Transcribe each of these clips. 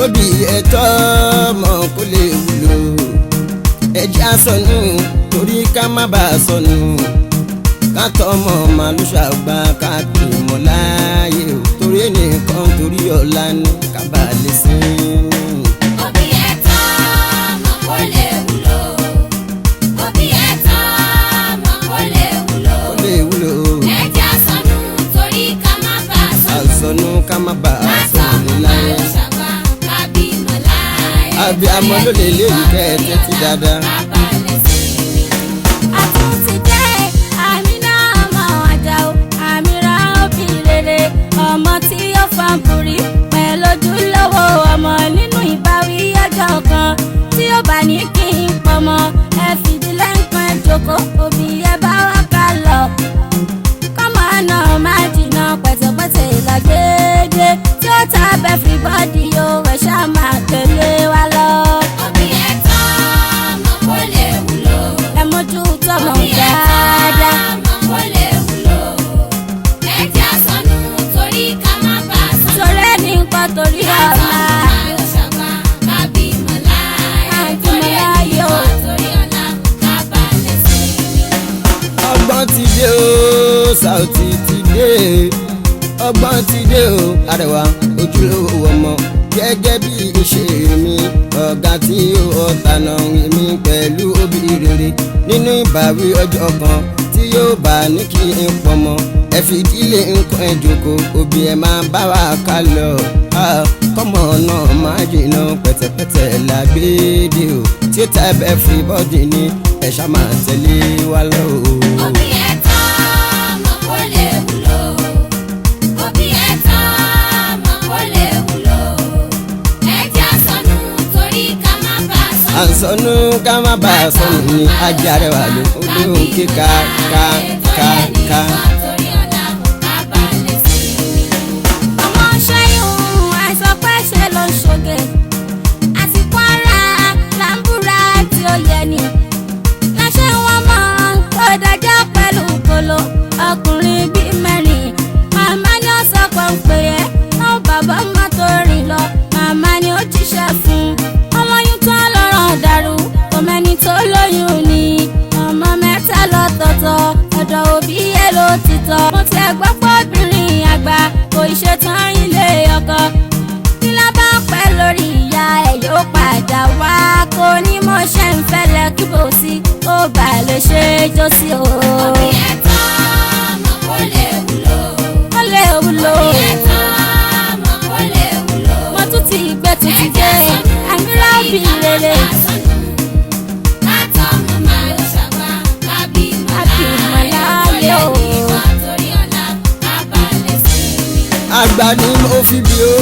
òbí ẹ̀tọ́ ọmọ kó lè wúlò ẹ̀jẹ̀ àsọnù torí ká má bàa sọnù ká tọmọ màlúù ṣàgbà káàkiri mọ́ láàyè o torí ẹnìkan torí ọ̀la ní kábàlẹ̀ sí i. òbí ẹ̀tọ́ ọmọ kó lè wúlò òbí ẹ̀tọ́ ọmọ kó lè wúlò kó lè wúlò ẹ̀jẹ̀ àsọnù torí ká má bàa sọnù àsọnù ká má bàa sọnù látọmọ láyé. máa ṣàgbà kábí mọ̀láyé àbí amọ̀ ló lè léyìí kẹ́ ẹ tẹ́tí dáadáa. kábàlẹ̀ sí i. àtúntì dé àmínà ọmọ àjàó àmìrà òbí rere ọmọ tí ó fanbùrí pẹ̀lú ojúlówó ọmọ nínú ìbáwí ọjọ́ kan tí ó bá ní kí n pọmọ ẹ fìdílé nǹkan ẹ jókòó òbí ẹ bá wá ká lọ kọ́mọ náà má jìnnà pẹ̀tẹ̀pẹ̀tẹ̀ lọ́gẹ́dẹ́ tí ó ta bẹ́ẹ̀ fi bọ́dì o ẹ̀ ṣá máa tẹ̀lé wa lọ. òbí ẹ̀tọ́ ọmọ kó lè wúlò ẹ mójú tọmọ òbí ẹ̀tọ́ dáadáa. ọmọ kó lè wúlò ẹ̀jẹ̀ àsọnù torí ká má bàa sọnù. torí ẹni nǹkan torí ọ̀la. ọgbọ́n ti dé o Saoty ti dé ọgbọ́n ti dé o Arẹwà ojúlówó ọmọ gẹ́gẹ́ bí ìṣe mi ọ̀gá tí ó tànà mi pẹ̀lú òbí rere nínú ìbáwí ọjọ́ kan tí yóò bá ní kí n pọmọ ẹ fi ìdílé nǹkan ẹ jókòó òbí ẹ máa bá wa ká lọ Ah, kọ́mọ náà máa jìnnà pẹ̀tẹ̀pẹ̀tẹ̀ lágbèdè o tí ó tẹ́ bẹ́ẹ̀ fi bọ́dì ní ẹ ṣá máa tẹ̀lé wa lọ o. àǹsọ̀nù ká má bà a sọnù ní ajá rẹ̀ wà ló lóhùn kíka ká ká ká. ọmọ ṣẹ́yún àìsàn pẹ́ ṣe ló ń ṣoge àsìkò ara làǹbùrà tí ó yẹ ni láṣẹ wọn mọ tó dájọ́ pẹ̀lú kolo ọkùnrin bíi mẹ́rin màmá ni ó sọ pé ń pè é ó bàbá má tó rìn lọ màmá ni ó jíṣẹ́ fún ọmọ yín tó lọ́rọ̀ dàrú ọmọẹni tó lóyún ni ọmọ mẹ́ta lọ́tọ̀ọ̀tọ̀ ọ̀dọ̀ òbí ẹ̀ ló ti tọ́ mo ti ẹ̀ gbọ́ pé obìnrin àgbà kò ṣetán ilé ọkọ tí lábá pẹ́ lórí ìyá ẹ̀ yóò padà wá kó ní mo ṣe ń fẹ́lẹ̀ kí bò sí ó bà lè ṣe é jó sí o. ó lè wúlò mo tún ti gbé tuntun dé àmìlá òbí rere àbí ìmọ̀láyé o. àgbà ni mo fi bí o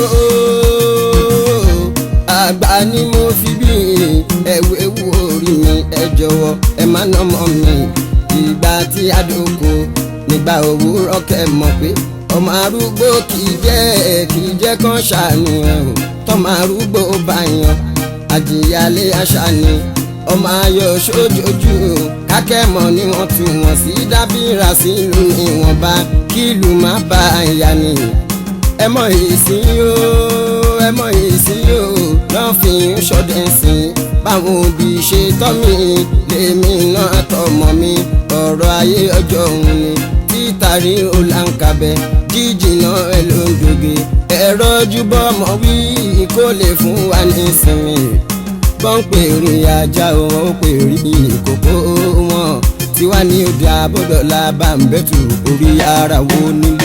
àgbà ni mo fi bí ẹ̀wù ewu orí mi ẹ jọ̀wọ́ ẹ má nà mọ́ mi ìgbà tí a dóko nígbà òwúrọ̀ kẹ́ mọ̀ pé ọmọ arúgbó kì í jẹ́ kì í jẹ́ kán ṣàníyàn o tọ́mọ arúgbó bá yan àjìyálé àṣà ni ọmọ ayọ̀ sójoojú kákẹ́mọ̀ ni wọ́n tún wọ́n sí dábìrà sílùú ìwọ̀nba kí ìlú má bá ìyá ni ẹ mọ ìsìn o ẹ mọ ìsìn o lọ́n fi ń ṣọdẹ sí i báwọn òbí ṣe tọ́ mi lèmi náà tọmọ mi ọ̀rọ̀ ayé ọjọ́ òun ni títàrí ọ̀làǹkàbẹ̀ jíjìnà ẹ ló ń doge ẹ̀rọ ojúbọ ọmọ wí kó lè fún wa ní ìsinmi bọ́n pè rí ajá wọn ó pè rí ìkókó wọn tiwa ní òde àbọ̀dọ̀là bá ń bẹ́tù orí ara wo nílé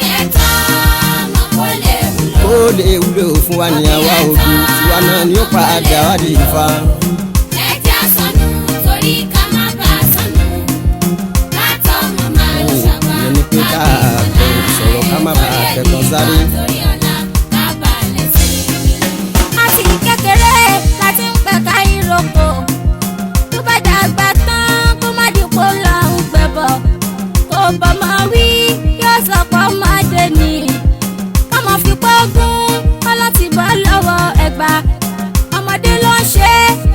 ó lè wúlò fún wa ní àwa òbí tiwa náà ni ó padà wá di ìfa. ìyẹn ni pé ká bẹ̀rù sọ̀rọ̀ ká má bàa kẹ́kọ̀ọ́ sáré. àti kékeré láti ń pẹ̀ka ìrókò tó bá dàgbà tán kó má dìpọ̀ lọ ń gbẹ̀bọ̀ kó bọ́mọ wí yóò sọ pé ọmọdé ni kọ́mọ fi pọ́gún kọ́lọ́ ti bọ́ lọ́wọ́ ẹ̀gbà ọmọdé ló ń ṣe é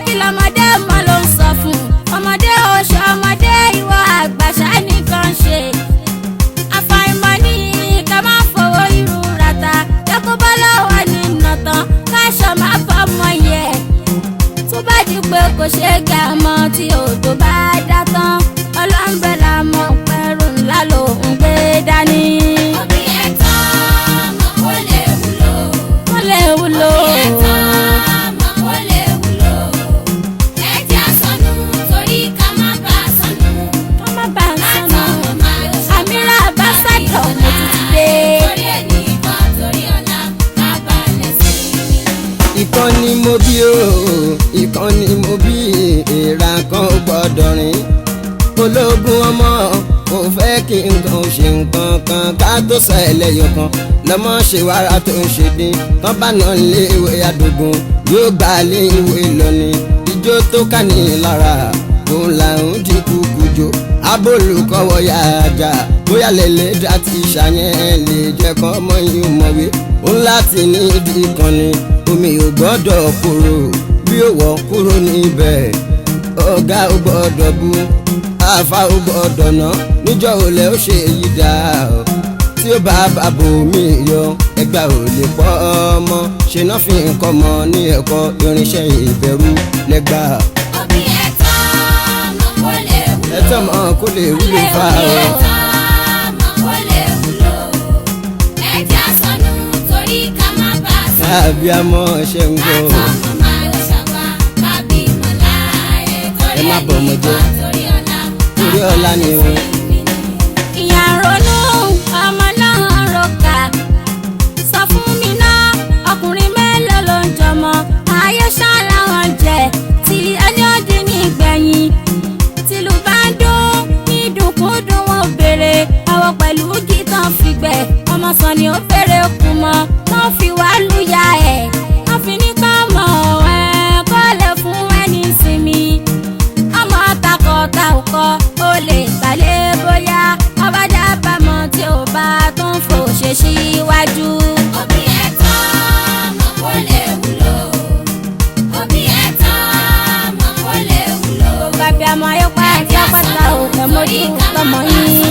pé kò ṣeé gà mọ́ tí òjò bá dá tán ọlọ́nbẹ̀là mọ̀ pẹ̀rù ńlá ló ń gbé dání. òbí ẹ̀ tán mọ̀ kó lè wúlò. wọ́n lè wúlò. òbí ẹ̀ tán mọ̀ kó lè wúlò. ẹ jẹ́ àsọnù torí ká má bà á sọnù. wọ́n má bàa sọnù. látọ̀mọ̀ máa lọ ṣàgbá. àmìrà bá sàdọ̀ mo ti ti dé. torí ẹni kan torí ọ̀la ká balẹ̀ sí i. ìkan ni mo bí o ìkan ni mo bí èèrà kan ò gbọ́dọ̀ rìn ológun ọmọ kò fẹ́ kí nǹkan ṣe nǹkan kan ká tó sọ ẹlẹ́yọ̀ kan lọ́mọ ṣe wàrà tó ń ṣe dín tán bá nà lé ìwé àdógún yóò gbà lé ìwé lọ́ni ijó tó ká ní lára òun là ń di kúkú jó abólùkọ́wọ́ yá ajá bóyá lẹ́lẹ́ dá ti ṣàyẹn lè jẹ́ kọ́ ọmọ yìí mọ̀wé òun láti ní ìdí kan ni omi ò gbọ́dọ̀ kúrò bí ó wọ̀ kúrò níbẹ̀ ọ̀gá ò gbọ́dọ̀ bú àfa ò gbọ́dọ̀ ná níjọ́ olè ó ṣe yí dá o tí ó bá bàbò mi yọ ẹgbà ò lè pọ́ ọmọ ṣe náà fi nǹkan mọ ní ẹ̀kọ́ irinṣẹ́ ìbẹ̀rù lẹ́gbà òbí ẹ̀ tán mọ̀ kó lè wúlò. ẹ̀tọ́ mọ́ kó lè wúlò fà òbí ọ́ ẹ̀ tán mọ̀ kó lè wúlò. ẹ jẹ́ àsọnù torí ká má bà á sọnù. tàbí àmọ́ ṣe ń gbọ́ látọ̀mọ̀ máa lọ ṣàgbá. ká bímọ láàyè torí Ẹ má ẹni bọ̀ ọmọ jẹ́. kan torí ọ̀la ká Torí ọ̀la ni o. balẹ̀ sí i. ìyá ronú ọmọ náà roka sọ fún mi náà ọkùnrin mélòó ló ń jọmọ ayé ṣáàlà wọn jẹ tí ẹni ó dín ní gbẹ̀yìn tìlù bá ń dún ní dùnkúndùn wọn béèrè àwọn pẹ̀lú gítan fìgbẹ́ ọmọ sàn ni ó fèrè kù mọ́ tó fi wá lùyà ẹ̀ wọ́n fi ní ká mọ̀ ẹ́ kó lè fún ẹni sinmi ọmọ takọta ọkọ ó lè gbàlẹ́ bóyá ọbàjá bámọ̀ tí ò bá tó ń fò ṣe síwájú. òbí ẹ̀ tán mọ̀ kó lè wúlò. òbí ẹ̀ tán mọ̀ kó lè wúlò. gbàgbé àmọ́ ayọ́pá àti apáta ò fẹ́ mójú tọmọ yín.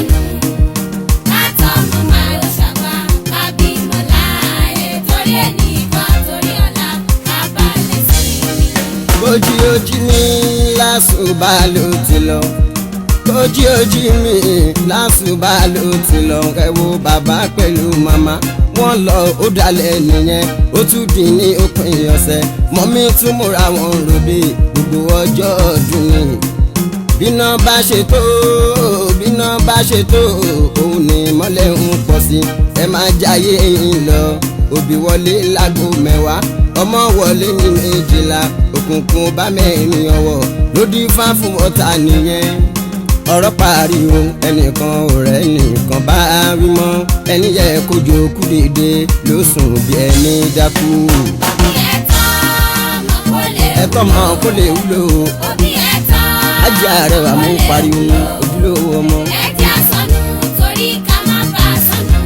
látọmọ máa lọ ṣàgbá ká bímọ láàyè torí ẹni kan torí ọ̀la ká balẹ̀ sí i. bójú ojú mi lásùbà ló ti lọ bójú ojú mi lásùbà ló ti lọ ẹ wo bàbá pẹ̀lú màmá wọ́n lọ ó dalẹ̀ nìyẹn ó tún di ní òpin ọ̀sẹ̀ mọ́mí tún múra wọn ròde gbogbo ọjọ́ ọdún ni bíná bá ṣe tó bíná bá ṣe tó òun ni mọ́lẹ̀ ń pọ̀ sí ẹ máa jayé yín lọ òbí wọlé láago mẹ́wàá ọmọ wọlé ní méjìlá òkùnkùn bá mẹ́rin ọwọ́ lódì fá fún ọ̀tá nìyẹn ọ̀rọ̀ pariwo ẹnìkan ọ̀rẹ́ nìkan bá wí mọ́ ẹni yẹ kójú kú dìde ló sùn bí ẹni dákú òbí ẹ̀ tán mọ̀ kó lè ẹ̀tọ́ mọ kó lè wúlò òbí ẹ̀ tán ajá rẹ̀ wà mú pariwo ojúlówó ọmọ. ẹ jẹ́ àsọnù torí ká má bà á sọnù.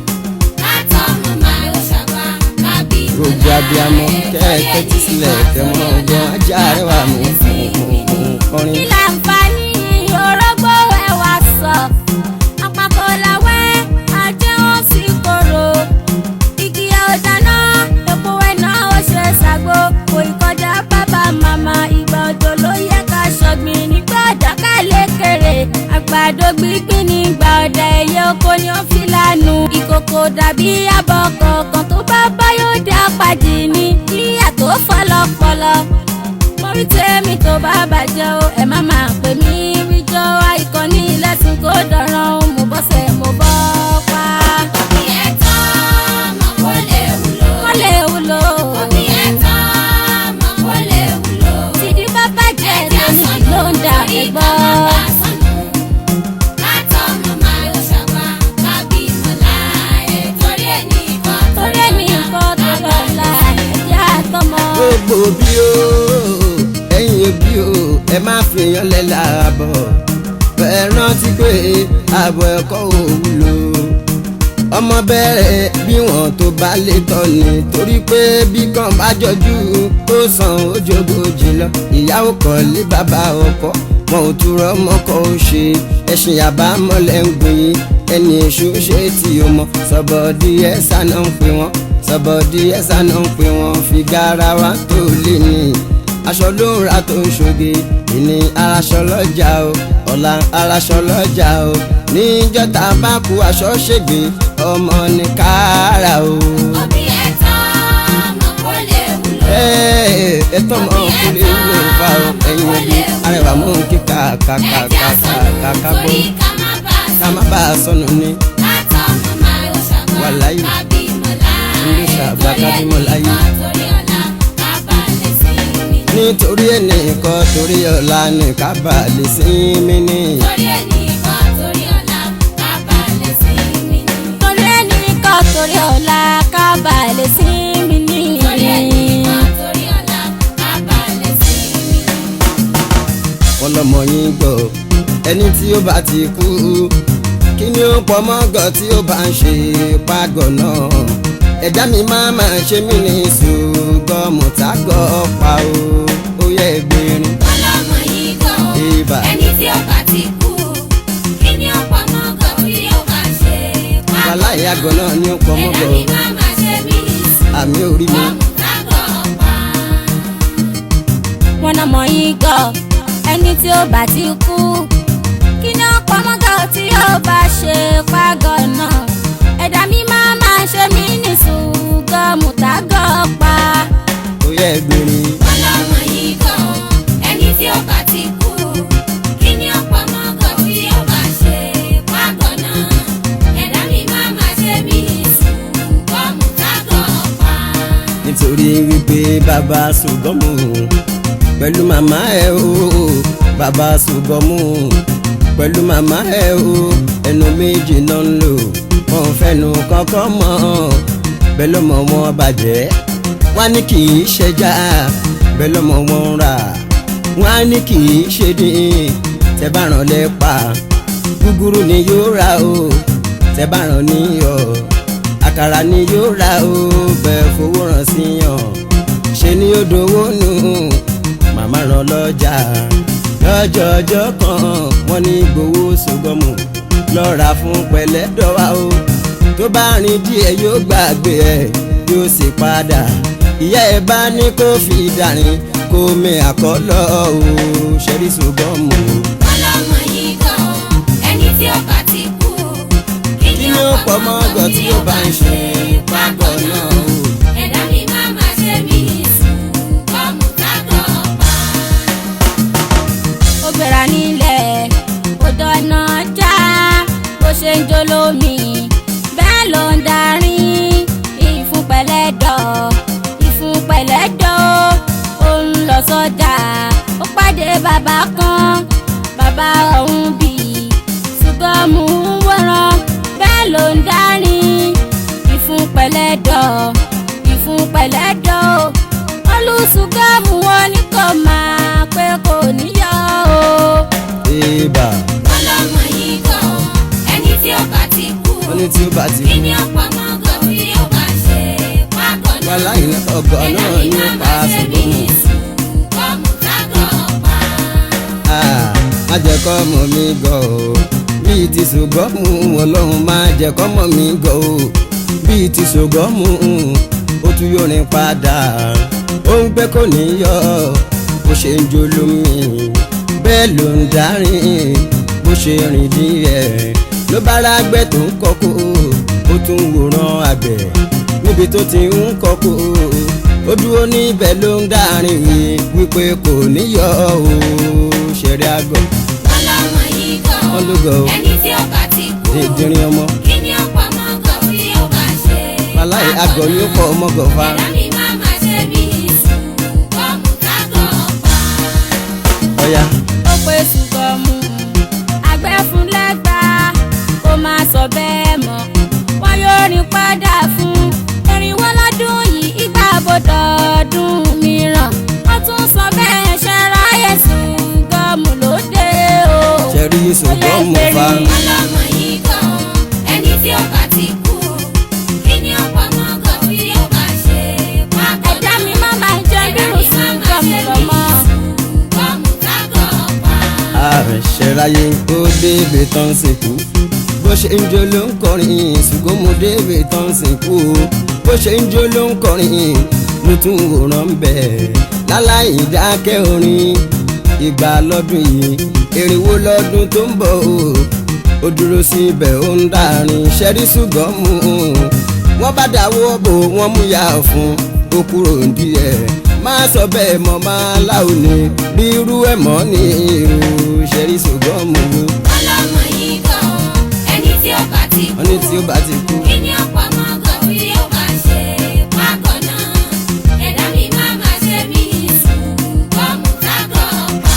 látọmọ máa lọ ṣàgbá ká bímọ gbogbo abiyamọ kẹ́ẹ̀kẹ́ tí sílẹ̀ kẹ́mọ́ ọgbọ́n ajá rẹ̀ wà mú kọrin. kí láǹfààní orógbó ẹwà sọ àpapọ̀ làwẹ́ ajé wọn sì korò igi ọ̀dáná epo ẹ̀nà ó ṣe ṣàgbo kò ìkọjá bàbá màmá ìgbà òjò ló yẹ ká ṣọ̀gbìn nígbà ọ̀dàkà lékèrè àgbàdo gbígbín nígbà ọ̀dà ẹ̀yẹ oko ni ó fi lánú ìkòkò dàbí abọ́ kọ̀ọ̀kan tó bá bá yóò dá pàdé ní ìyà tó fọlọ́fọlọ́ orí tèmi tó bá bàjẹ́ o ẹ má máa pè mí wíjọ́ àìkọ́ni lẹ́sìn kó dọ̀ràn o mo bọ́sẹ̀ mo bọ́ pa. òbí ẹ̀ tán mọ̀ kó lè wúlò. wọ́n lè wúlò òbí ẹ̀ tán mọ̀ kó lè wúlò. tìdí bá bàjẹ́ lónìí ló ń dà mí gbọ́. torí ẹni nǹkan tó lọ́la ẹ̀jẹ̀ àtọmọ. gbogbo bí o ẹ̀yin bí o ẹ má fi yan lẹ́la àbọ̀ ẹ rántí pé àbọ̀ ẹ̀kọ́ ò wúlò ọmọ bẹ̀rẹ̀ bí wọ́n tó bá lè tọ́ ni torí pé bí kan bá jọjú ó san ojógójì lọ ìyàwó kan lé bàbá ọkọ wọn ò túrọ mọ́kọ ó ṣe ẹṣin àbámọ́lẹ̀ ń gbìn ẹni èṣù ṣe tí o mọ sọ̀bọ̀dí ẹ̀sà náà ń pè wọ́n sọ̀bọ̀dí ẹ̀sà náà ń pè wọ́n fi garawa tó lé ní aṣọ ló ń ra tó ń ṣoge ìní araṣọ lọ́jà o ọ̀la araṣọ lọ́jà o níjọ́ tá a bá kú aṣọ ṣègbè ọmọ ní kára o. òbí ẹ̀tàn ọmọ kò lè wúlò. Ẹ́ẹ̀, ẹ̀tọ́ mọ kúlẹ̀ wúlò fa o ẹ̀yin òbí arẹwà mú kí kàkàkàkàkàkà gbó torí ká má bà á ká má bàa sọnù ni. látọ̀ ọmọ máa ló ṣàgbà Wàláyé. kábímọ láàyè Ló ṣàgbà kábímọ láyé. torí ọ̀la ká bá lè sí mi. nítorí ẹnìkan torí ọ̀la ní ká bà lè sinmi ní. torí ẹnìkan torí ọ̀la ká bá lè sí mi. torí ẹnìkan torí ọ̀la ká bà lè sinmi ní. torí ẹnìkan torí ọ̀la ká bá lè sí mi. wọ́n lọ́mọ yín gbọ́ ẹni tí ó bá ti kú kí ni ó pọ̀ mọ́gọ̀ tí ó bá ń ṣe pàgọ́ náà ẹ̀dá mi máa máa ṣe mí ní ṣùgbọ́n tágọ́ pa o ó yẹ gbẹ̀rin ọlọ́mọ yìí gan o. ibà ẹni tí ó bá ti kú kí ni ó pọ̀ mọ́ gan tí ó bá ṣe pàgọ́ wàláì àgọ́ náà ni ó pọ̀ ẹ̀dá mọ́gọ̀ mi máa máa ṣe mí ní sùn. àmì orí mi ọmọ tágọ̀ pa. wọn náà mọ yín gọ ẹni tí ó bá ti kú kí ni ó pamọ́gà tí ó bá ṣe pàgọ́ náà ẹ̀dá mi máa máa ṣe mí ní ṣùgbọ́n mùtágọ́ pa. ó yẹ gbẹ̀rin ọlọ́mọ yìí gan o. ẹni tí ó bá ti kú kí ni ó pọ̀ mọ́ gan tí ó bá ṣe pàgọ́ náà. ẹ̀dá mi máa máa ṣe mí ní sùn. ọmọ tágọ̀ pa. nítorí wípé bàbá ṣùgbọ́mù pẹ̀lú màmá ẹ̀ o bàbá ṣùgbọ́mù pẹ̀lú màmá ẹ̀ o ẹnu méjì náà ń lò wọn ò fẹ́nu kọ́kọ́ mọ́ bẹ́ẹ̀ lọ́mọ wọn bàjẹ́ wọn á ní kì í ṣẹja bẹ́ẹ̀ lọ́mọ wọn rà wọn á ní kì í ṣe dín tẹ́ bá ràn lẹ́pa gúgúrú ni yóò rà o tẹ́ bá ràn níyọ̀ àkàrà ni yóò ra o bẹ́ẹ̀ fowó ràn sí yàn ṣe ni ó dowó nù màmá ràn lọ́jà lọ́jọ́ ọjọ́ kan wọ́n ní gbowó sọgọ́mù lọ́ra fún pẹ̀lẹ́dọ́wà o tó bá rìn díẹ̀ yóò gbàgbé ẹ̀ yóò sì padà ìyá ẹ̀ bá ní kó fi dàrin kó mi àkọ́lọ́ o ṣẹ́rí sọgọ́mù ọlọ́mọ yìí gan o. ẹni tí ó bá ti kú kí kí ni ó pọ̀ mọ́ ọgọ́ tí ó bá ń ṣe págọ́ náà o. ẹ̀dá mi máa máa ṣe mí ní sùn. ọmọ tágọ̀ pa. ó gbéra nílẹ̀ ó dáná já bó ṣe ń jó lómi bẹ́ẹ̀ ló ń darí ìfúnpẹ̀lẹ́dọ̀ ìfúnpẹ̀lẹ́dọ̀ ó ń lọ sọ́jà ó pàdé bàbá kan bàbá ọ̀hún bì ṣùgbọ́n mú un wọ́ràn bẹ́ẹ̀ ló ń darí ìfúnpẹ̀lẹ́dọ̀ ìfúnpẹ̀lẹ́dọ̀ olùsùgbọ́mù wọn ní kò máa pé kò níyọ o. Eba, ọlọ́mọ yìí gan o. ẹni tí ó bá ti kú wọ́n ní tí ó bá ti kí kú. ni ó pọ̀ mọ́ gan tí ó bá ṣe pàgọ́ náà. Wàláhì ní ọgọ́ náà ní ó pa ṣùgbọ́n ọmọ tágọ̀ pa. má jẹ́ kọ́ mọ̀ mí gọ̀ o. Bíi ti ṣùgbọ́n mú ọlọ́run má jẹ́ kọ́ mọ̀ mí gọ̀ o. Bíi ti ṣùgbọ́n mú ó tún yóò rìn padà. Ó ń gbé kò ní yọ bó ṣe ń jó lómi. Bẹ́ẹ̀ ló ń darin bó ṣe rìn díẹ̀. Ló bá rágbẹ́ tó ń kọ́kọ́ ó tún wòran àgbẹ̀ níbi tó ti ń kọ́kọ́ ó dúró níbẹ̀ ló ń dárin wípé kò níyọ o ṣẹ̀rí àgọ́ ọlọ́mọ yìí gan o. Wọ́n ló gọ̀ o. ẹni tí ó bá ti kú dídírín ọmọ kí ni ó pọ̀ mọ́ gan tí ó bá ṣe wàláhì àgọ́ ni ó pọ̀ ọmọgọ̀fà ẹ̀dá mi máa máa ṣe mí ní sùn. ọmọ tágọ̀ pa. ọ̀yà ó pé ṣùgbọ́mù àgbẹ̀ fún lẹ́gbàá kó máa sọ bẹ́ẹ̀ mọ́ wọn yóò rìn padà fún irinwó lọ́dún yìí ìgbà bọ́dọọdún mìíràn wọ́n tún sọ bẹ́ẹ̀ ṣe ráyè ṣùgbọ́mù lóde o. ṣẹ̀rí ṣùgbọ́n mo fa ọlọ́mọ yìí gan o. ẹni tí ó bá ti kú kí ni ó pọ̀ mọ́ gan tí ó bá ṣe pàgọ́ ẹ̀dá mi má máa jẹ́ bírù ṣùgbọ́mù lọ́mọ. ọmọ tágọ̀ pa. àṣẹráyé ó débi tán sìnkú bó ṣe ń jó ló ń kọrin ṣùgbọ́n mo débi tán sìnkú bó ṣe ń jó ló ń kọrin mo tún wòran bẹ́ẹ̀ láláì dákẹ́ orin ìgbà lọ́dún yìí èrèwó lọ́dún tó ń bọ̀ o ó dúró síbẹ̀ ó ń dàrin ṣẹ́rí ṣùgbọ́n mú un wọ́n bá dáwọ́ bò wọ́n mú ya fún ó kúrò díẹ̀ máa sọ bẹ́ẹ̀ mọ́ máa láò ní bí irú ẹ̀ mọ́ ní irú ṣẹ́rí ṣùgbọ́n mú un ọlọ́mọ yìí gan ẹni tí ó bá ti wọ́n ní tí ó bá ti kú. kí ni ọ̀pọ̀ ọmọ gan bí ó bá ṣe pákọ̀ náà ẹ̀dá mi máa ma ṣe mí sùn gọ́ọ̀mù tágọ̀ pa.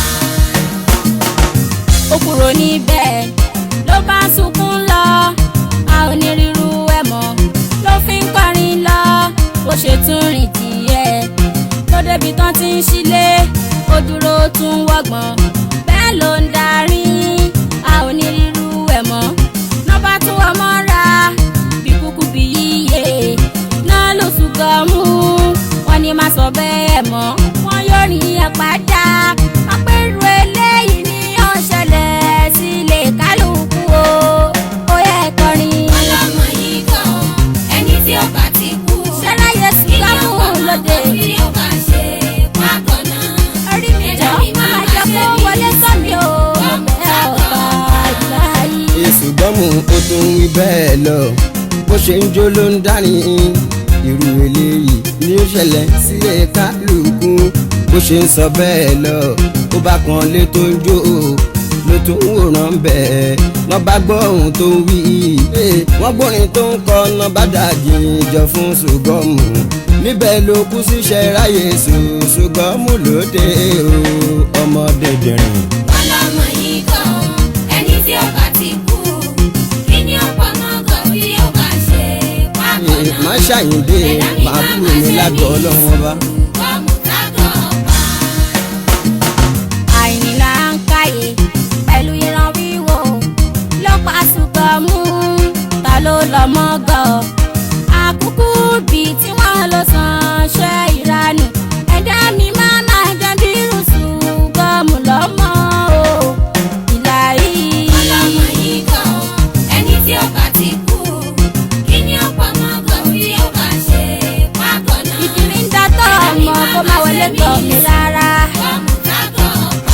ó kúrò níbẹ̀ ló bá ń sunkún lọ a ò ní ríru ẹ̀ mọ́ ló fi ń kọrin lọ bó ṣe tún rìn díẹ̀ tó débi tán ti ń ṣílé ó dúró tún wọ́gbọ̀n bẹ́ẹ̀ ló ń darí a ò ní ríru ẹ̀ mọ́ nọ́bà tún wọ́n mọ́ra bí kúkú bí yíyẹ náà ló tún gan mú wọn ní má sọ bẹ́ẹ̀ mọ́ wọn yóò rí ẹ padà wọn pé irú eléyìí ni ó ṣẹlẹ̀ sílé kálukú o ó yẹ kọrin. ọlọ́mọ yìí gan ẹni tí ó bá ti kú ṣẹláyé kí ni sùgbọ́n ọ̀pọ̀ ọmọ lóde gan bí ó bá ṣe pákọ̀ náà orí mi jọ máa jẹ kó wọlé sọ́mi o mo bẹ̀ ọ̀gá ìgbà yìí. ṣùgbọ́n mú o tún wí bẹ́ẹ̀ lọ bó ṣe ń jó ló ń dání irú eléyìí ni ó ṣẹlẹ̀ sílé kálukú bó ṣe ń sọ bẹ́ẹ̀ lọ ó bá kan lé tó ń jó ló tún ń wòran bẹ́ẹ̀ lọ́ bá gbọ́ ohun tó ń wí wọ́n gbórin tó ń kọ́ ná bá dàjì jọ fún ṣùgbọ́n mú níbẹ̀ ló kú síṣẹ́ ráyè sùn ṣùgbọ́n mú lóde o ọmọdé dìrín. ọlọ́mọ yìí gan ẹni tí ó bá ti kú kí ni ọ̀pọ̀ ọmọ gan bí ó bá ṣe pákọ̀ náà má ṣàyìndé màá búrò mi lágọ̀ọ́ ọlọ́wọ́n bá. gọ́ọ̀mù tágọ̀ pa. àìníla ń káyè pẹ̀lú ìran wíwò ló pa ṣùgbọ́n mú ta ló lọ mọ́gọ́ àkúkú bíi tí wọ́n lọ sàn ṣe ìranù ẹ̀dá mi máa máa jẹ́ bí ṣùgbọ́n mú lọ́mọ o ìlà yìí. ọlọ́mọ yìí gan ẹni tí ó bá ti kú kí ni ọ̀pọ̀ ọmọ gan bí ó bá ṣe pákọ̀ náà ìdírí ń dátọ̀ ọmọ kó má wọlé tọ̀ mí rárá. gọ́ọ̀mù tágọ̀ pa.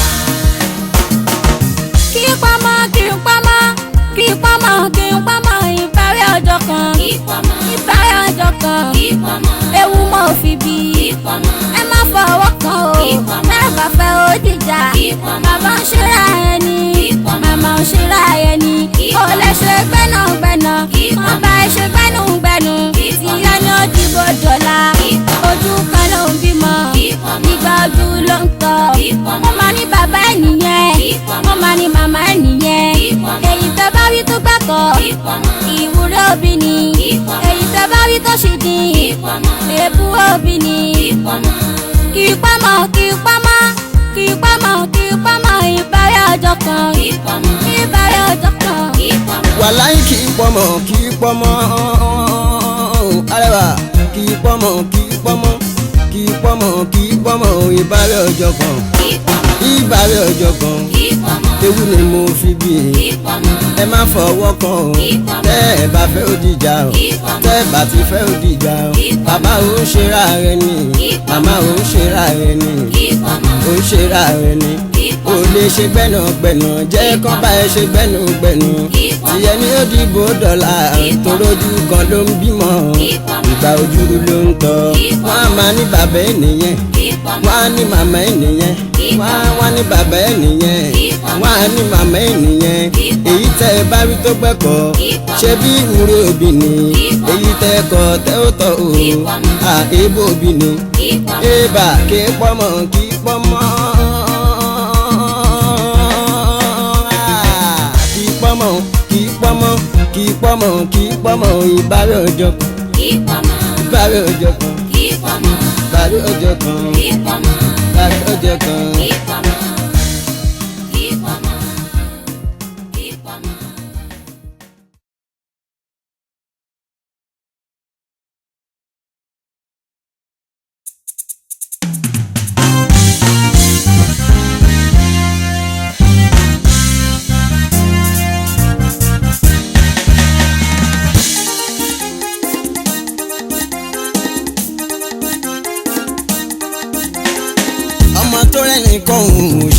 kí pamọ́ kí pamọ́ kí pamọ́ kí pamọ́ ìparí ọjọ́ kan ìpọ́mọ́ ìparí ọjọ́ kan ìpọ́mọ́ ewu mọ́ òfin bí ìpọ́mọ́ ẹ má fọwọ́ kan o mẹ́fà fẹ́ ó dìjà màmá ń ṣera ẹni màmá ń ṣera ẹni kò lè ṣe gbẹ́nàgbẹ́nà wọ́n bá ẹ ṣe gbẹ́nùgbẹ́nu ìyá ni ó dìbò dọ̀la ojú kan ló ń bímọ ìgbà ojú ló ń tọ́ wọ́n máa ní bàbá ẹ̀ nìyẹn wọ́n máa ní màmá ẹ̀ nìyẹn èyí tẹ́ bá rí tó gbàgbọ́ ìwúrẹ́ òbí ni èyí tẹ́ bá rí tó ṣì dín èébú òbí ni kì í pamọ́ kì í pamọ́ kì í pamọ́ kì í pamọ́ ìbára ọjọ́ kan ìbára ọjọ́ kan. wàláì kì í pọmọ kì í pọmọ arẹwà kì í pọmọ kì í pọmọ kì í pọmọ kì í pọmọ ìbárẹ̀ ọjọ́ kan ìbárẹ̀ ọjọ́ kan ewu ni mo fi bí ẹ má fọwọ́ kan o tẹ́ ẹ bá fẹ́ ó dìjà o tẹ́ ẹ bá ti fẹ́ ó dìjà o bàbá ò ń ṣera rẹ ni màmá ò ń ṣera rẹ ni ò ń ṣera rẹ ni o lè ṣe gbẹ́nàgbẹ́nà jẹ́ kán bá ẹ ṣe gbẹ́nàgbẹ́nà tìyẹ ní ó dìbò dọ́là torójú kan ló ń bímọ ìgbà ojú ló ń tọ́ wọ́n á máa ní bàbá ẹ̀ nìyẹn wọ́n á ní màmá ẹ̀ nìyẹn wọ́n á wá ní bàbá ẹ̀ nìyẹn wọ́n á ní màmá ẹ̀ nìyẹn èyí tẹ́ ẹ bá rí tó gbẹ́kọ̀ ṣé bí ìwúrí òbí ni èyí tẹ́ ẹ kọ̀ tẹ́ ó tọ̀ o à èébò òbí ni èèbà kí pọ́mọ kí pọ́mọ. kì í pọ́mọ kì í pọ́mọ kì í pọ́mọ kì í pọ́mọ ìbárẹ̀ ọjọ́ kan ìbárẹ̀ ọjọ́ kan ìbárẹ̀ ọjọ́ kan ìbárẹ̀ ọjọ́ kan.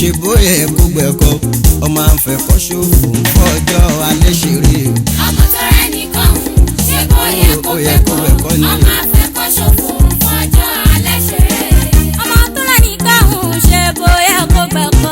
ṣe bóyá kó gbẹ̀kọ́ ọmọ àfẹ́kọ́ ṣòfò ń fọjọ́ alẹ́ ṣeré ọmọ tó rẹ̀ nìkan ṣe bóyá kó Ó yẹ kó gbẹ̀kọ́ gbẹ̀kọ́ ni. ọmọ afẹ́kọ́ ṣòfò fọjọ́ alẹ́ ṣeré. ọmọ tó lẹ́ni káhùn ṣe bóyá kó gbẹ̀kọ́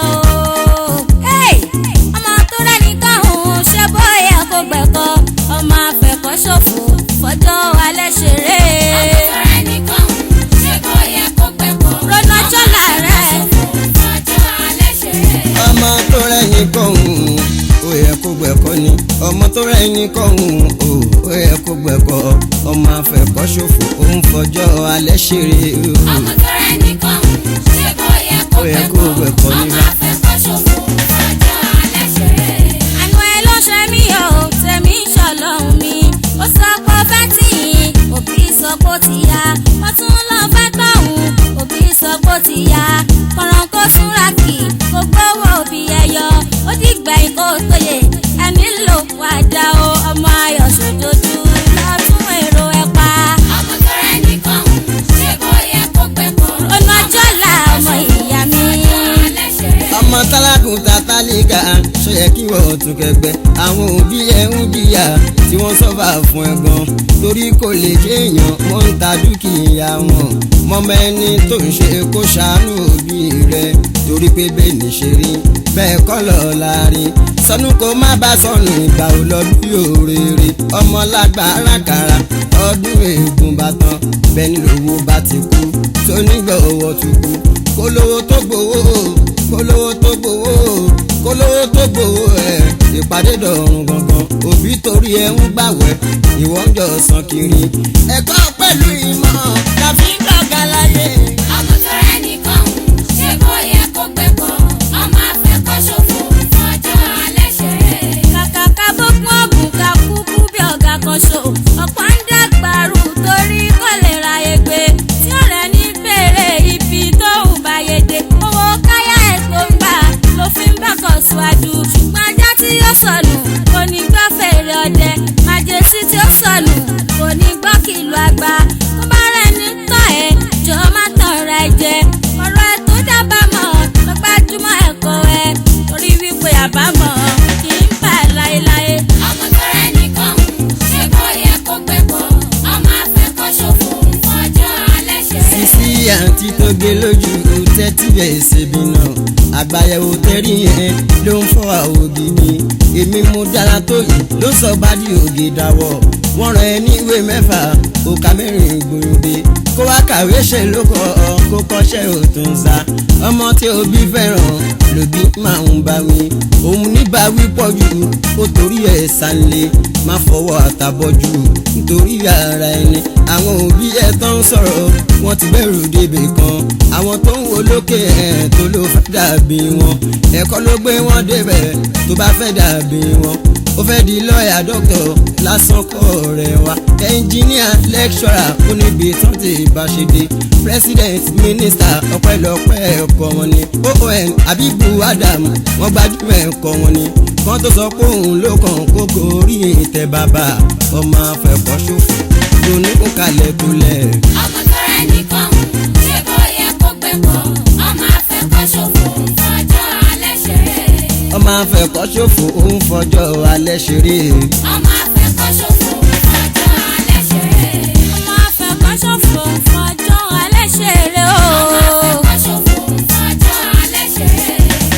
o. Hey! ọmọ tó lẹ́ni káhùn ṣe bóyá kó gbẹ̀kọ́ ọmọ afẹ́kọ́ ṣòfò fọjọ́ alẹ́ ṣeré. ọmọ tó rẹ̀ nìkan ṣe bóyá kó gbẹ̀kọ́ Rọ́nà jọ́là rẹ̀. fọjọ́ alẹ́ ṣeré. ọmọ tó rẹ́yìn kọ́hún ó yẹ kó gbẹ̀kọ́ ni ọmọ tó rẹ́yìn kọ́hún ó ó yẹ kó gbẹ̀kọ́ ọmọ àfẹ́kọ́ ṣòfò ó ń fọjọ́ alẹ́ ṣeré ọmọ tó rẹ̀ nìkan ṣe bóyá kó Ó yẹ kó gbẹ̀kọ́ gbẹ̀kọ́ ọmọ níbà. afẹ́kọ́ ṣòfò fọjọ́ alẹ́ ṣeré. àánú ẹ ló ṣe mí o tèmi ṣọlọ́run mi ó sọ pé fẹ́ tì yín òbí sọ pé ó ti yá wọ́n tún lọ fẹ́ tọ̀hún òbí sọ pé ó ti yá kọ̀ràn kó súnra kì kó gbówó òbí ẹyọ ó dìgbẹ̀yìn kó tóye ẹ̀mí ló padà o ọmọ ayọ̀ ṣòdodo lọ́tún èrò ẹ̀ pa ọmọ tó rẹ̀ nìkan ṣe bóyá kó gbẹ̀kọ́ ọ̀nà ọjọ́ là ọmọ ìyá mi. alẹ́ ṣeré. ọmọ tálákùn tátálíkà ṣe yẹ kí wọ́n tún kẹgbẹ́ àwọn òbí ẹ̀ ń jìyà tí wọ́n sọ́fà fún ẹ gan torí kò lè jẹ́ èèyàn wọ́n ń ta dúkìá wọn mọ́mọ ẹni tó ń ṣe kó ṣàánú òbí rẹ torí pé bẹ́ẹ̀ ní ṣe rí bẹ́ẹ̀ kọ́ lọ láàrin sọnù kó má bá sọnù ìgbà ò lọ bí òrèrè ọmọ lágbára kàrà ọdún ègún bá tán bẹ́ẹ̀ ni lówó bá ti kú tó nígbà owó tó kú kólówó tó gbowó kólówó tó gbowó kólówó tó gbowó ẹ ìpàdé dọ̀rùn gangan òbí torí ẹ ń gbàwẹ̀ ìwọ ń jọ sàn kiri ẹ̀kọ́ pẹ̀lú ìmọ̀ tàbí gbọ̀ngàn láyé. ọmọ tó rẹ̀ nìkan ṣe bóyá kó gbẹ̀kọ́ ọmọ afẹ́kọ́ ṣòfò fọjọ́ alẹ́ ṣeré. kàkà ká bókun ọ̀gùn ká kúkú bí ọ̀gá kan ṣo ọ̀pọ̀ ń dàgbàrú torí kò lè ra egbe tí ọ̀rẹ́ ní bèrè ibi tó ń bá yege owó káyà ẹ̀ tó ń gbà ló fi ń bá kọ̀ síwájú ṣùgbọ́n ajá tí yóò sọnù kò ní gbọ́ fèrè ọdẹ màjèsí tí ó sọnù kò ní gbọ́ kìlọ̀ àgbà tó bá rẹ̀ ní tọ́ ẹ̀ jọ má tàn ra ẹ jẹ ọ̀rọ̀ ẹ tó dábàámọ̀ lọ gbájúmọ́ ẹ̀kọ́ ẹ torí wípé àbámọ̀ kì í bà láéláé. ọmọ tó rẹ̀ nìkan ṣe bóyá kó gbẹ̀kọ́ ọmọ afẹ́kọ́ ṣòfò fọjọ́ alẹ́ ṣeré. sisi àǹtí tó gé lójú tẹ́tí bẹ́ẹ̀ ṣèbí náà àgbàyẹ̀wò tẹ́rí yẹn ló ń fọ́ àwògì mi èmi mo dára tó yìí ló sọ bá di ògì dáwọ́ wọ́n rán ẹ ní ìwé mẹ́fà òkà mẹ́rin gbòǹde kó wá kàwé ṣe ló kọ́ ọ kó kọ́ṣẹ́ òtún sa ọmọ tí òbí fẹ́ràn lòbí máa ń bá wí òun níbà wí pọ̀ jù ó torí ẹ̀ sànlé má fọwọ́ àtàbọ̀jù nítorí ara ẹni àwọn òbí ẹ̀ tó ń sọ̀rọ̀ wọ́n ti bẹ̀rù débè kan àwọn tó ń wo lókè ẹ̀ tó ló fẹ́ dàbí wọn ẹ̀kọ́ ló gbé wọn débẹ̀ tó bá fẹ́ dàbí wọn ó fẹ́ di lọ́ọ̀yà dọ́kítọ̀ lásán kọ́ rẹ̀ wá ẹnjìníà lẹ́kṣọ́rà oníbi tán ti bá ṣe dé president minister ọpẹ́lọpẹ́ ẹ̀kọ́ wọn ni oon abibu adam wọ́n gbajúmọ̀ ẹ̀kọ́ wọn ni wọ́n tó sọ pé òun ló kàn kókó orí ìtẹ́ bàbá ọmọ afẹ́kọ́ ṣòfò lóníkùn kalẹ̀ kulẹ̀. ọmọ tó rẹ̀ nìkan ṣe bóyá kó gbẹ̀kọ́ ọmọ afẹ́kọ́ ṣòfò fọjọ́ alẹ́ ṣeré. ọmọ afẹ́kọ́ ṣòfò òun fọjọ́ alẹ́ ṣeré. ọmọ afẹ́kọ́ ṣòfò fọjọ́ alẹ́ ṣeré. ọmọ afẹ́kọ́ ṣòfò fọjọ́ alẹ́ ṣeré o. ọmọ afẹ́kọ́ ṣòfò fọjọ́ alẹ́ ṣeré.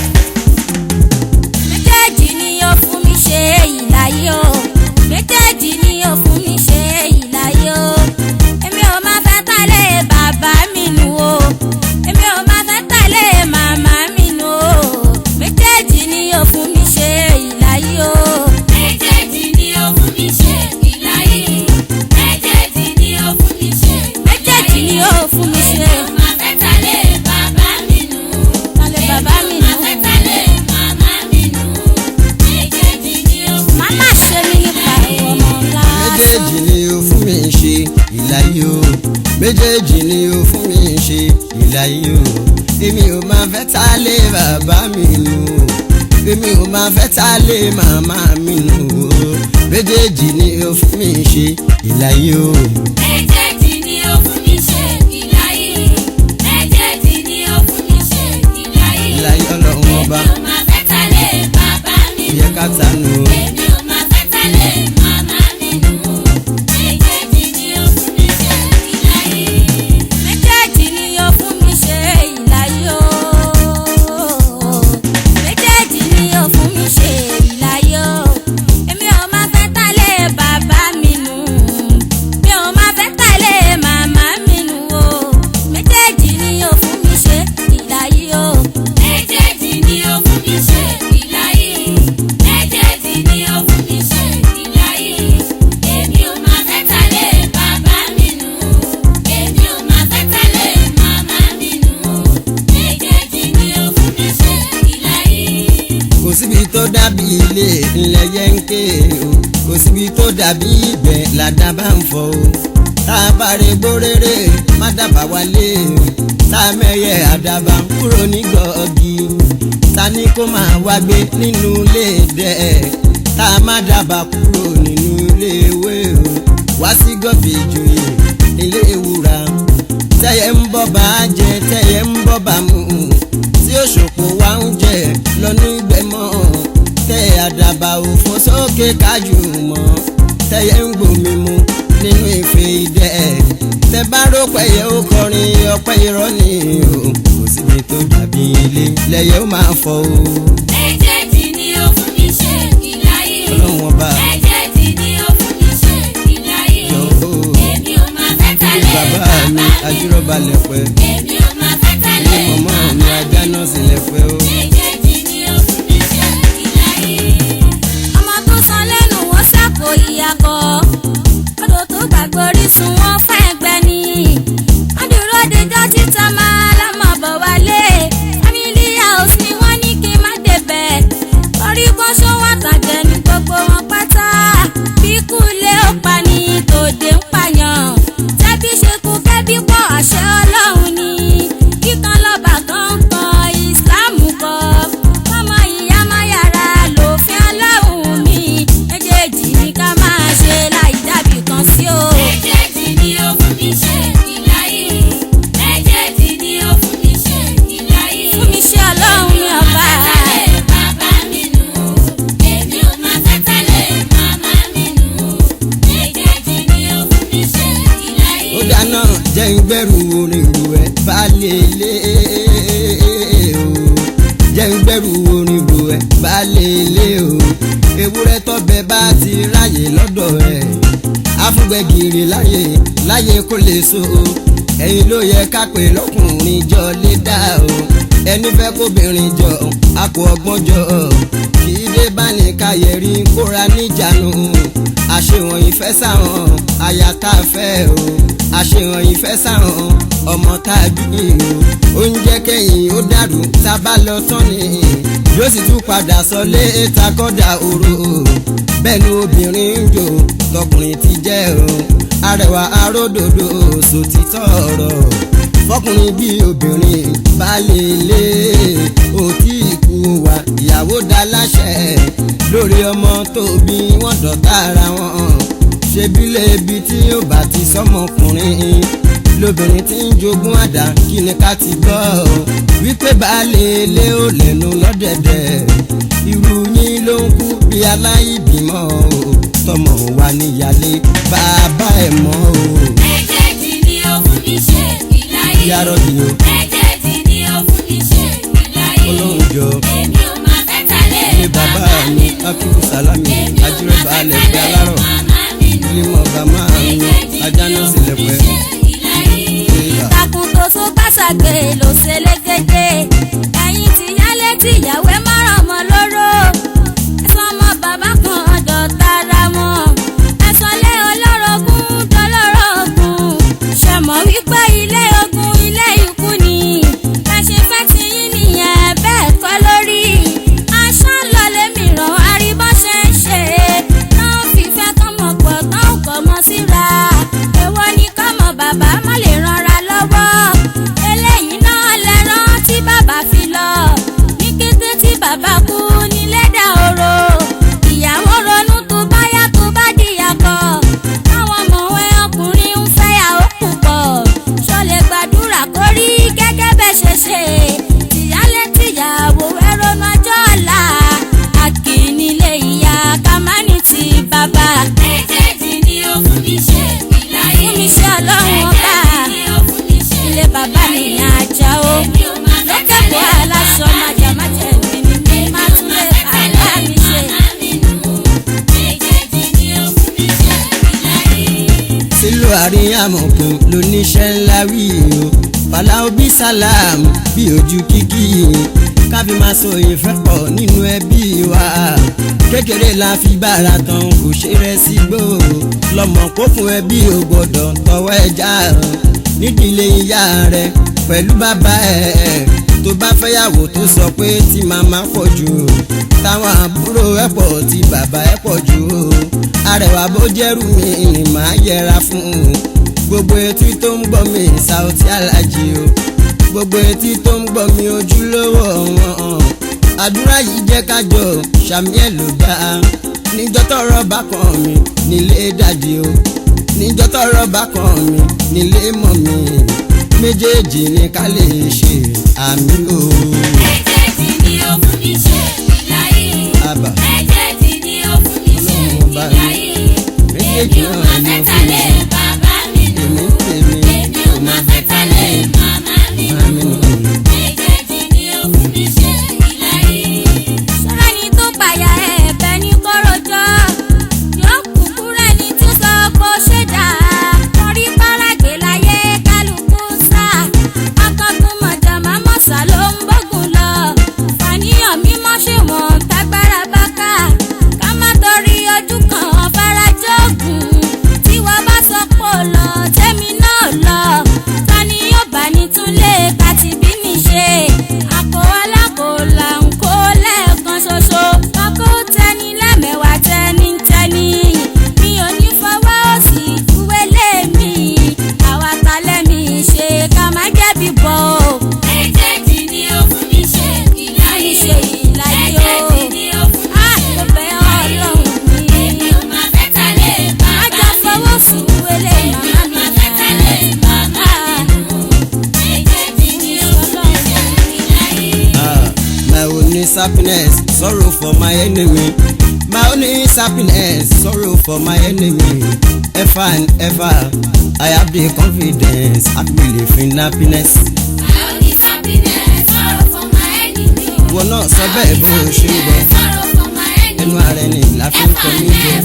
méjèèjì ni ó fún mi ṣe èyí láyé o méjèèjì ni ó fún mi ṣe èyí láyé o èmi ò máa fẹ́ tẹ̀lé bàbá mi nù o èmi ò máa fẹ́ tẹ̀lé màmá mi nù o méjèèjì ni ó fún mi ṣe èyí láyé o. méjèèjì ni ó fún mi ṣe ìláyé. méjèèjì ni ó fún mi ṣe méjèèjì ni ó fún mi ṣe èmi ò máa fẹ́ tẹ̀lé bàbá mi nù. tẹ̀lé bàbá mi èmi ò nù. máa fẹ́ tẹ̀lé màmá mi nù. méjèèjì ni ó fún mi màmá ṣe mí nípa ọmọ ńlá. méjèèjì ni ó fún mi ṣe ìlàyé o méjèèjì ni ó fún mi ṣe ìlàyé o èmi ò máa fẹ́ ta lé bàbá mi nù o èmi ò máa fẹ́ ta lé màmá mi nù o méjèèjì ni ó fún mi ṣe ìlàyé o. méjèèjì ni ó fún mi ṣe ìláyé. méjèèjì ni ó fún mi ṣe ìláyé. ìlàyé ọlọ́run ọba èmi ò máa fẹ́ tẹ̀lé bàbá mi ó yẹ ká tanú o. èmi ò máa fẹ́ tẹ̀lé màmá mi nù méjèèjì ni ó fún mi ṣe ìláyé. méjèèjì ni yóò fún mi ṣe ìlàyé o méjèèjì ni yóò fún mi ṣe ìlàyé o èmi ò máa fẹ́ tálé bàbá mi nù mi ò máa fẹ́ tálé màmá mi nù o méjèèjì ni yóò fún mi ṣe ìlàyé o méjèèjì ni ó fún mi ṣe ìláyé. méjèèjì ni ó fún mi ṣe ìláyé. èmi ò máa fẹ́ tẹ̀lé bàbá mi nù èmi ò máa fẹ́ tẹ̀lé màmá mi nù méjèèjì ni ó fún mi ṣe ìláyé. kò síbi tó dàbí ilé ilẹ̀ yẹ́ńké o kò síbi tó dàbí ibẹ̀ làdàbà ń fọ o tá a bá rè gbóréré má dábàá wálé o tá a mẹ́yẹ àdàbà kúrò ní gọ́ọ̀gì ta ni kó máa wá gbé nínú ilé dẹ̀ tá a má dábàá kúrò nínú ilé ewé o wá sí gọ́ọ̀bì ìjòyè ilé ìwúra tẹ́yẹ ń bọ́ bá a jẹ tẹ́yẹ ń bọ́ bá a mú tí òṣòpò wa ń jẹ lọ́nú ìgbẹ́mọ̀ tẹ àdàbà òfò sókè kájú mọ́ tẹ́yẹ ń gbòmí mu nínú ife idẹ tẹ bá rò pẹ́yẹ ó kọrin ọpẹ́ irọ́ ni o kò síbi tó dàbí ilé lẹ́yẹ ó máa fọ o méjèèjì ni ó fún mi ṣe ìláyé. ọlọ́run ọba méjèèjì ni ó fún mi ṣe ìláyé. yọ o èmi ò máa fẹ́ tẹ̀lé bàbá mi ajírọ́ba lẹ̀pẹ́ èmi ò máa fẹ́ tẹ̀lé ní mọ̀mọ́ mi ajá náà sì lẹ̀pẹ́ o. méjèèjì ni ó fún mi ṣe ìláyé. ọmọ tó san lẹ́nu wọ́n ṣàpò ìyàkọ́ odò tó gbàgbọ́ orísun wọn fẹ́ gbẹ ni wọ́n dúró dejọ́ títa máa lámọ̀ bọ̀ wálé family house ni wọ́n ní kí n má débẹ̀ orí kan ṣó wà tàjẹ́ ní gbogbo wọn pátá bí kúlé ó pa ní tòde ń pààyàn tẹ́bí ṣe kú kẹ́bí pọ̀ àṣẹ ọlọ́run ni kíkan lọ́ba kan kan ìsìláàmù kọ́ ọmọ ìyá máa yára lòfin ọlọ́run mi méjèèjì ni ká máa ṣe láì dábì kan sí o. méjèèjì ni ó fún mi ṣe ìláyé. méjèèjì ni ó fún mi ṣe ìláyé. fún mi ṣe ọlọ́run mi ọba. bàbá mi nù èmi ò máa fẹ́ tẹ̀lé màmá mi nù méjèèjì ni ó fún mi ṣe ìláyé. ó dáná jẹ́ ń gbẹ́rù orin ìlú ẹ̀ balẹ̀ lé o jẹ́ ń gbẹ́rù orin ìlú ẹ̀ balẹ̀ lé o ewúrẹ́ tọ́bẹ̀ bá ti ráyè lọ́dọ̀ ẹ̀ afúgbẹ́gìrì láyè láyè kó lè so o ẹ̀yin ló yẹ ká pè lọ́kùnrin jọ lé dá o ẹni fẹ́ kóbìnrin jọ àpò ọgbọ́n jọ kì í dé bá ní káyẹ̀rí kóra níjànú àṣehàn ìfẹ́ sáwọn aya tá a fẹ́ o àṣehàn ìfẹ́ sáwọn ọmọ tá a bí o oúnjẹ kẹ́yìn ó dàrú tá a bá lọ tán ni yóò sì tún padà sọlé takọ́dà òru bẹ́ẹ̀ ni obìnrin ń jò tọkùnrin ti jẹ́ o arẹwà aródòdó sòtítọ́ ọ̀rọ̀ fọkùnrin bí obìnrin baálé ilé òtí ikú wa ìyàwó dá láṣẹ lórí ọmọ tó bí wọ́n dọ̀tá ara wọn ṣebílẹ̀ ibi tí ó bá ti sọmọkùnrin lóbìnrin tí ń jogún àdá kí ni ká ti gbọ́ wípé baálé ilé ò lẹ́nu lọ́dẹ̀dẹ̀ irú yín ló ń kú bí aláìbímọ o tọmọ wa níyàlé bàbá ẹ̀ mọ́ o méjèèjì ni ó fún mi ṣe ìláyé. yàrá ni o méjèèjì ni ó fún mi ṣe ìláyé. ọlọ́run jọ èmi ò máa fẹ́ tẹ̀lé ilé bàbá mi akíkú sálámì ajírẹ́bà alẹ́ pé alárọ̀ màmá mi nù ilé mọ̀ bàmá mi ajá náà sì lẹ̀ pẹ́. ìtàkùn tó tó gbàsàgbé ló ṣe légede ẹ̀yin ti yálé tí ìyàwó ẹ̀ mọ́ràn mọ́ lóró ẹ̀sán ọmọ bàbá kan dọ̀tá ara wọn ẹ̀sán lé olórogún dọ́lọ́rọ̀gùn ṣe mọ̀ wípé ilé ogun ilé ikú ni ẹ ṣe fẹ́ ti yín nìyẹn bẹ́ẹ̀ kọ́ lórí aṣọ lọlé mìíràn aríbọ́ ṣe ń ṣe náà fífẹ́ kọ́mọ pọ̀ tán ò kọ́ mọ́ síra èwo ni kọ́mọ bàbá má lè ranra lọ́wọ́ eléyìí náà lẹ́rán tí bàbá fi lọ ní kété tí mariamukun lóníṣẹ́ ńlá wí o fàlàóbí salam bí ojú kíkì káfí máa so ìfẹ́ pọ̀ nínú ẹbí wa kékeré la fi bára tán kò ṣe rẹ sí gbò lọmọ kó fún ẹbí ò gbọdọ̀ tọwọ́ ẹja nídìílé ìyá rẹ pẹ̀lú bàbá ẹ̀ tó bá fẹ́yàwó tó sọ pé tí màmá pọ̀ jù táwọn àbúrò ẹ̀ pọ̀ tí bàbá ẹ̀ pọ̀ jù arẹwà bó jẹ́rù mi ni màá yẹra fún un gbogbo etí tó ń gbọ́ mi Saoty Aláàjì o gbogbo etí tó ń gbọ́ mi ojúlówó wọn àdúrà yìí jẹ́ kájọ sàmì ẹ̀ ló dá níjọ́ tọ́rọ̀ bá kàn mí nílé dàdí o níjọ́ tọ́rọ̀ bá kàn mí nílé mọ̀ mi méjèèjì ni ká lè ṣe àmì o. Méjèèjì ni ó fún mi ṣe ìláyé. Àbà. Méjèèjì ni ó fún mi ṣe Ọlọ́run bá mi. ìláyé. Méjèèjì Èmi ò náà máa ni fẹ́ ó fún mi tẹ̀lé ṣe. bàbá mi nù. Èmi ń tèmi, Èmi ò máa fẹ́ tẹ̀lé màmá mi Màmí nù. nù. Méjèèjì ni ó fún mi ṣe ìláyé. sọ́rọ́ ẹni tó pààyà ẹ̀bẹ̀ ní kọ́rọ̀jọ́ yóò kúkú rẹ́ni tí sọ kó ṣe dà torí báràgbé láyé kálukú sá akọ́gun mọ̀jàmá mọ̀sá ló ń bọ́gùn lọ fàníyàn mímọ́ ṣe wọ̀n tágbára bá ká ká má torí ojú kan farajọ́gùn tí wọ́n bá sọ pò lọ tẹ́mi náà lọ tani yóò bá ní túnlé kàtí bí mi ṣe àpò alákòólà ń kó lẹ́ẹ̀kan ṣoṣo ọkọ̀ tẹni lẹ́mẹ̀wá tẹni tẹni mi ò ní fọwọ́ òsì wélé mi àwa talẹ́ mi ṣe ká má jẹ̀bi bọ̀ o. Méjèèjì ni ó fún mi ṣe ìláyé. ṣe ìláyé o. Méjèèjì ni ó fún mi Ah, ṣe mo bẹ̀ ìláyé. Ọlọ́run mi. Èmi ò máa fẹ́ tẹ̀lé bàbá Ajá mi fọwọ́ nù. sùn wélé Èmi màmá ò mi máa fẹ́ tẹ̀lé màmá mi nù. Méjèèjì ni ó fún mi ṣe ìláyé. Ah, my own is happiness, sorrow for my enemy. My own is happiness, sorrow for my enemy. Ever and ever, I have the confidence, I believe in happiness. My own is happiness, sorrow for my enemy. Wọ́n náà sọ bẹ́ẹ̀ bó o ṣe ń bọ̀. Sorrow for my enemy. Ẹnu ara ẹni la fi ń kọ mí jẹ.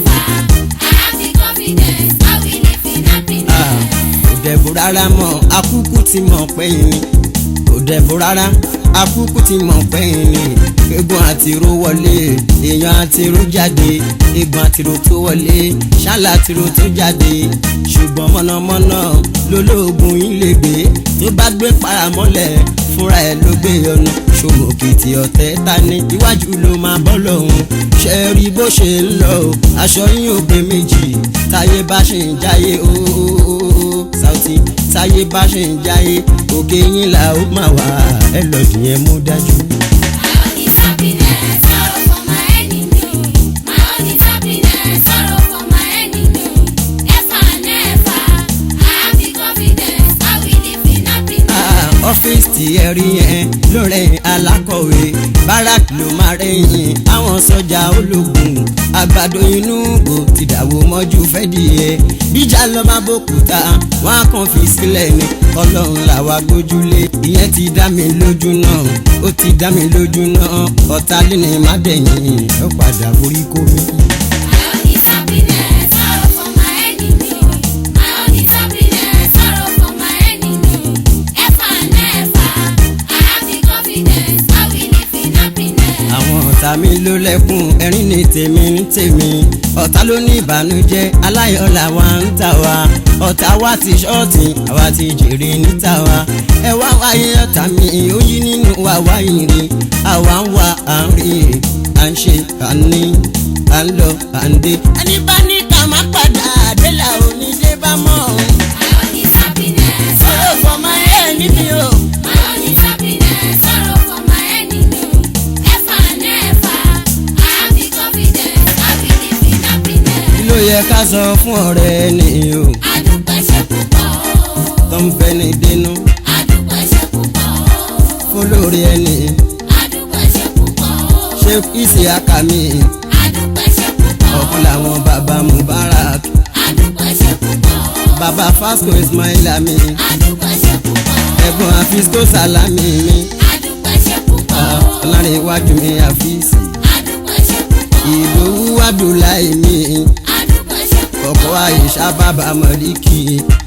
I have the confidence, I will live in happiness. Ah, Kò dẹ̀bù rárá mọ́, akúkú ti mọ̀ pẹ́yìn ni. Kò dẹ̀bù rárá, akúkú ti mọ̀ pẹ́yìn ni. Egun àtiró wọlé, èèyàn àtiró jáde. Egun àtiró tó wọlé, ṣálá àtiró tó jáde. Ṣùgbọ́n mọ̀nàmọ́ná lolóògùn yín lè gbé. Tó bá gbé paramọ́lẹ̀, fúnra ẹ̀ ló gbé ọ̀nà. Ṣòmòkìtì ọ̀tẹ̀ ta ni iwájú ló máa bọ́ lọ́hùn. Ṣé rí bó ṣe ń lọ o? Aṣọ yín ò pé méjì. Táyé bá ṣe ń jáyé ooo. Saoty táyé bá ṣe ń jáyé. Òkè yín là ó máa wà. Ẹ lọ dìyẹn mú dájú. My own is happiness, sorrow for my enemy. My own is happiness, sorrow for my enemy. Ever and ever, I have the confidence, I will live in happiness. Ah, ọ́fíìsì tí ẹ rí yẹn lórí alákọ̀wé barak ló máa rẹ̀yìn àwọn sọ́jà ológun àgbàdo inú gbò ti dàwó mọ́jú fẹ́ dìé bíjà lọ́ba bòkúta wọn á kàn fi sílẹ̀ ni ọlọ́run làwa gbójúlé ìyẹn ti dá mi lójú náà ó ti dá mi lójú náà ọ̀tá lé ní má dẹ̀yìn ó padà borí kó mi. My own is happiness, sorrow for my enemy. My own is happiness, sorrow for my enemy. Ever and ever, I have the confidence, I will live in happiness. àwọn ọ̀tá mi ló lẹ́kùn ẹ̀rín ní tèmi ní tèmi ọ̀tá ló ní ìbànújẹ́ aláyọ̀ làwa ń tà wá ọ̀tá wa ti ṣọ́ọ̀tì àwa ti jèrè níta wa ẹ wá wáyé ọ̀tá mi ó yí nínú wa wáyé rí àwa ń wá à ń rí à ń ṣe à ń ní à ń lọ à ń dé. ẹni bá ní ká má padà dé là ò ní dé bá mọ́ My own is happiness, sọ̀rọ̀ fọmọ ẹ̀ níbi o. My own is happiness, sorrow for my enemy. Ever and ever, I have the confidence, I will live in happiness. kí ló yẹ ká sọ fún ọ̀rẹ́ ẹni o Adúpẹ́ ṣe púpọ̀ o, tó ń fẹ́ ní dénú adúpẹ́ ṣe púpọ̀ o, fólórí ẹni. adúpẹ́ ṣe púpọ̀ o, ṣé ìsì àkàmì adúpẹ́ ṣe púpọ̀ o, ọ̀kan làwọn bàbá mubarak adúpẹ́ ṣe púpọ̀ o, bàbá fasco ismaila mi adúpẹ́ ṣe púpọ̀ o, ẹ̀gbọ́n afisco salami mi adúpẹ́ ṣe púpọ̀ o, ọ̀làrin iwájú mi àfíìsì adúpẹ́ ṣe púpọ̀ o, ìdòwú abdullahi mi adúpẹ́ ṣe púpọ̀ o, ọkọ̀ àyíṣà bàbá mọ̀líkì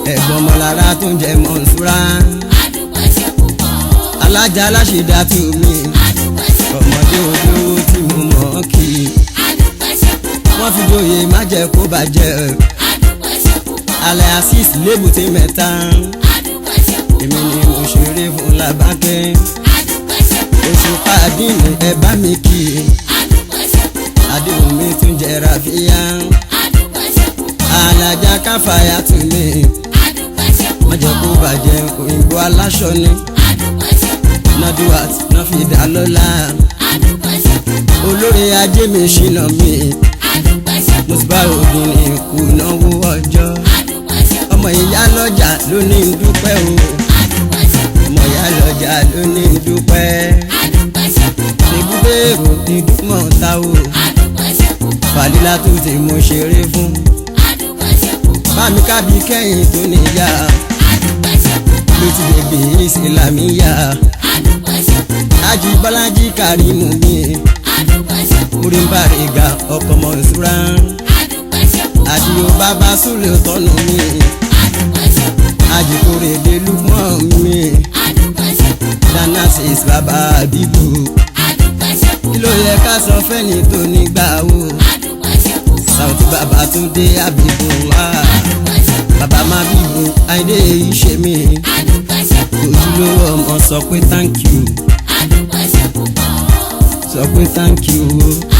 ẹ̀gbọ́n ọmọlára tó ń jẹ mọ̀nsúrà adúpẹ́ ṣe púpọ̀ o. alájà aláṣẹdá tó mi adúpẹ́ ṣe púpọ̀ ọmọdé olówó tí mo mọ̀ ọ́ kì í adúpẹ́ ṣe púpọ̀ wọ́n fi joyè má jẹ́ kó bàjẹ́ adúpẹ́ ṣe púpọ̀ alẹ́ asis lébùté mẹ́ta adúpẹ́ ṣe púpọ̀ èmi ni mo ṣeré fún làbákẹ́ adúpẹ́ ṣe púpọ̀ oṣù pàdínì ẹ bá mi kì í adúpẹ́ ṣe púpọ̀ àdéhùn mi tún jẹ́ ràfíà adúpẹ́ ṣe púpọ̀ alájà káfáyà tún mi adúpẹ́ ṣe má jẹ́ kó púpọ̀ bàjẹ́ òyìnbó aláṣọ ni adúpẹ́ ṣe púpọ̀ nọ́dúwàt náà fi dá lọ́la adúpẹ́ ṣe púpọ̀ olórí ajé mi ṣìnà mi adúpẹ́ ṣe mo ti púpọ̀ bá ògùn ní ìkùnáwó ọjọ́ adúpẹ́ ṣe púpọ̀ ọmọ ìyá lọ́jà ló ní ń dúpẹ́ o adúpẹ́ ṣe púpọ̀ ọmọ ìyá lọ́jà ló ní ń dúpẹ́ adúpẹ́ ṣe púpọ̀ ibùdó èrò ní dúmọ̀ọ́ta o adúpẹ́ ṣe púpọ̀ fàlílà tó ti mo ṣeré fún adúpẹ́ ṣe púpọ̀ bámi kábí kẹ́yìn tó níyà adúpẹ́ ṣe púpọ̀ ló ti bèbè ìsìlámíyà adúpẹ́ ṣe púpọ̀ ájí bọ́lájí kàrímù mi adúpẹ́ ṣe púpọ̀ orí ń bá rè ga ọkọ̀ mọ̀ ìṣúra adúpẹ́ ṣe púpọ̀ àdìo bàbá súlẹ̀ tọ́nu mi adúpẹ́ ṣe púpọ̀ àjìkórè délùmọ́ mi adúpẹ́ ṣe púpọ̀ dáná sí bàbá àbíbù adúpẹ́ ṣe kí púpọ̀ ló yẹ ká sọ fẹ́ni tó nígbà wo adúpẹ́ ṣe púpọ̀ sàùtì bàbá tún dé àbíbù wá adúpẹ́ ṣe púpọ̀ bàbá má bíbù àìdè ìṣe mi adúpẹ́ ṣe púpọ̀ ojúlówó ọmọ sọ pé thank you adúpẹ́ ṣe púpọ̀ sọ pé thank you o